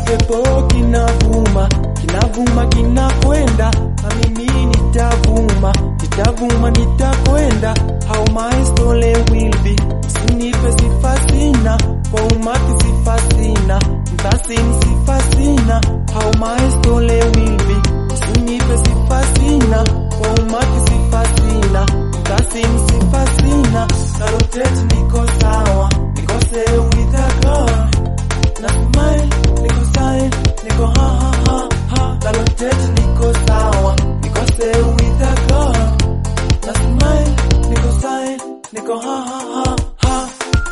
kipepo kinavuma kinavuma kinakwenda na mimi nitavuma nitavuma nitakwenda how my story will be usinipe sifa sina kwa umati sifa sina mtasini sifa sina how my story will be usinipe sifa sina kwa umati sifa sina mtasini sifa sina na rotate niko sawa niko say with a God na smile niko sawa niko ha ha ha ha na rotate niko sawa niko say with a God na smile niko sawa niko ha ha ha ha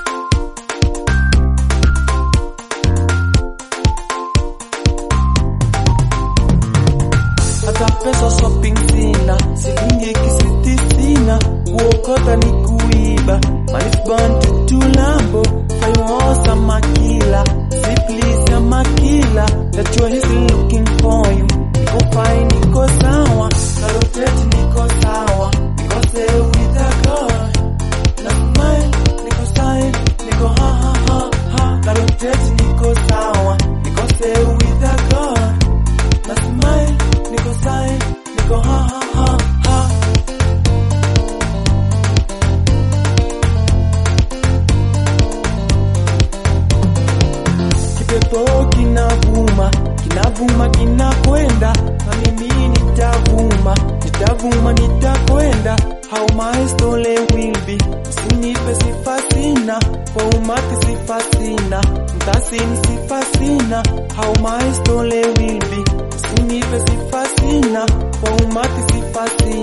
hata pesa shopping sina, shilingi kisiti sina, kuokota ni kuiba, manisban tutu lambo, fayosa makila, siplis ya makila, najua he's looking for you, niko fine, niko sawa, na rotate niko sawa, niko say with a God, na smile, niko sawa, niko ha ha ha ha, na rotate niko sawa, niko say with a God, na smile, niko sawa, niko ha ha ha ha. Kipepo kinavuma, kinavuma kinakwenda, na mimi nitavuma, nitavuma nitakwenda. How my story will be, usinipe sifa sina, kwa umati sifa sina, mtasini sifa sina. How my story will be, usinipe sifa sina, kwa umati sifa sina.